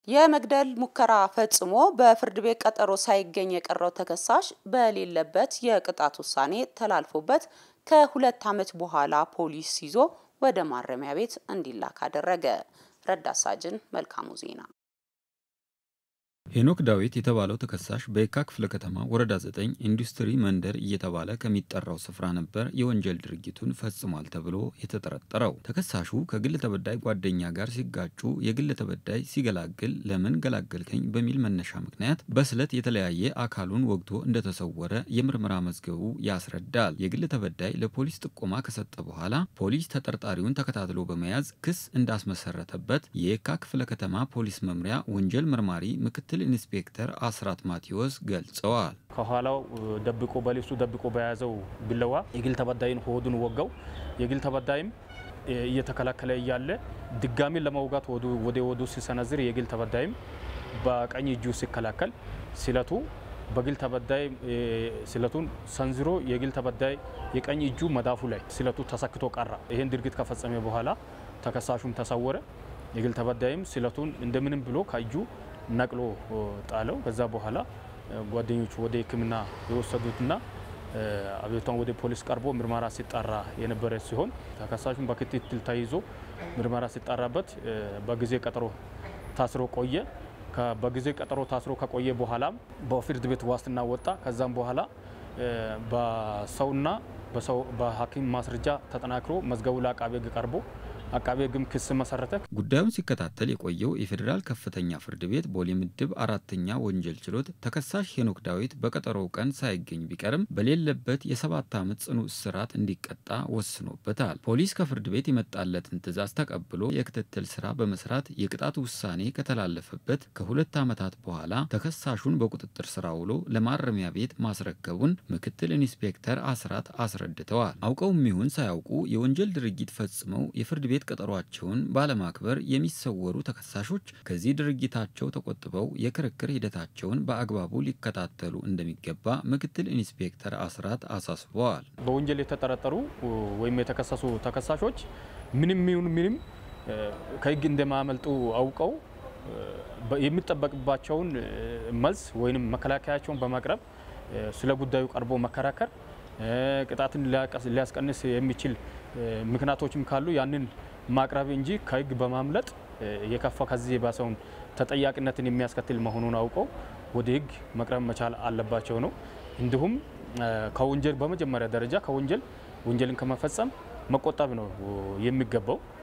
የመግደል ሙከራ ፈጽሞ በፍርድ ቤት ቀጠሮ ሳይገኝ የቀረው ተከሳሽ በሌለበት የቅጣት ውሳኔ ተላልፎበት ከሁለት ዓመት በኋላ ፖሊስ ይዞ ወደ ማረሚያ ቤት እንዲላክ አደረገ። ረዳት ሳጅን መልካሙ ዜና ሄኖክ ዳዊት የተባለው ተከሳሽ በየካ ክፍለ ከተማ ወረዳ 9 ኢንዱስትሪ መንደር እየተባለ ከሚጠራው ስፍራ ነበር የወንጀል ድርጊቱን ፈጽሟል ተብሎ የተጠረጠረው። ተከሳሹ ከግል ተበዳይ ጓደኛ ጋር ሲጋጩ የግል ተበዳይ ሲገላግል ለምን ገላገልከኝ በሚል መነሻ ምክንያት በስለት የተለያየ አካሉን ወግቶ እንደተሰወረ የምርመራ መዝገቡ ያስረዳል። የግል ተበዳይ ለፖሊስ ጥቆማ ከሰጠ በኋላ ፖሊስ ተጠርጣሪውን ተከታትሎ በመያዝ ክስ እንዳስመሰረተበት የየካ ክፍለ ከተማ ፖሊስ መምሪያ ወንጀል መርማሪ ምክትል ኢንስፔክተር አስራት ማቴዎስ ገልጸዋል። ከኋላው ደብቆ በልብሱ ደብቆ በያዘው ቢለዋ የግል ተበዳይን ሆዱን ወጋው። የግል ተበዳይም እየተከላከለ እያለ ድጋሚ ለመውጋት ወደ ወዱ ሲሰነዝር የግል ተበዳይም በቀኝ እጁ ሲከላከል ስለቱ በግል ተበዳይ ስለቱን ሰንዝሮ የግል ተበዳይ የቀኝ እጁ መዳፉ ላይ ስለቱ ተሰክቶ ቀራ። ይህን ድርጊት ከፈጸመ በኋላ ተከሳሹም ተሰወረ። የግል ተበዳይም ስለቱን እንደምንም ብሎ ከእጁ ነቅሎ ጣለው። ከዛ በኋላ ጓደኞቹ ወደ ሕክምና የወሰዱትና አቤቷን ወደ ፖሊስ ቀርቦ ምርመራ ሲጣራ የነበረ ሲሆን ተከሳሹን በክትትል ተይዞ ምርመራ ሲጣራበት በጊዜ ቀጠሮ ታስሮ ቆየ። በጊዜ ቀጠሮ ታስሮ ከቆየ በኋላም በፍርድ ቤት ዋስትና ወጣ። ከዛም በኋላ በሰውና በሐኪም ማስረጃ ተጠናክሮ መዝገቡ ለአቃቤ ሕግ ቀርቦ አቃቤ ሕግም ክስ መሰረተ። ጉዳዩን ሲከታተል የቆየው የፌዴራል ከፍተኛ ፍርድ ቤት ቦሌ ምድብ አራተኛ ወንጀል ችሎት ተከሳሽ ሄኖክ ዳዊት በቀጠሮው ቀን ሳይገኝ ቢቀርም በሌለበት የሰባት ዓመት ጽኑ እስራት እንዲቀጣ ወስኖበታል። ፖሊስ ከፍርድ ቤት የመጣለትን ትዕዛዝ ተቀብሎ የክትትል ስራ በመስራት የቅጣት ውሳኔ ከተላለፈበት ከሁለት ዓመታት በኋላ ተከሳሹን በቁጥጥር ስር ውሎ ለማረሚያ ቤት ማስረከቡን ምክትል ኢንስፔክተር አስራት አስረድተዋል። አውቀውም ይሁን ሳያውቁ የወንጀል ድርጊት ፈጽመው የፍርድ ቤት ቀጠሯቸውን ባለማክበር የሚሰወሩ ተከሳሾች ከዚህ ድርጊታቸው ተቆጥበው የክርክር ሂደታቸውን በአግባቡ ሊከታተሉ እንደሚገባ ምክትል ኢንስፔክተር አስራት አሳስበዋል። በወንጀል የተጠረጠሩ ወይም የተከሰሱ ተከሳሾች ምንም ይሁን ምንም ከሕግ እንደማያመልጡ አውቀው የሚጠበቅባቸውን መልስ ወይም መከላከያቸውን በማቅረብ ስለ ጉዳዩ ቀርቦ መከራከር ቅጣትን ሊያስቀንስ የሚችል ምክንያቶችም ካሉ ያንን ማቅረብ እንጂ ከህግ በማምለጥ የከፋ ከዚህ የባሰውን ተጠያቂነትን የሚያስከትል መሆኑን አውቀው ወደ ህግ መቅረብ መቻል አለባቸው ነው። እንዲሁም ከወንጀል በመጀመሪያ ደረጃ ከወንጀል ወንጀልን ከመፈጸም መቆጠብ ነው የሚገባው።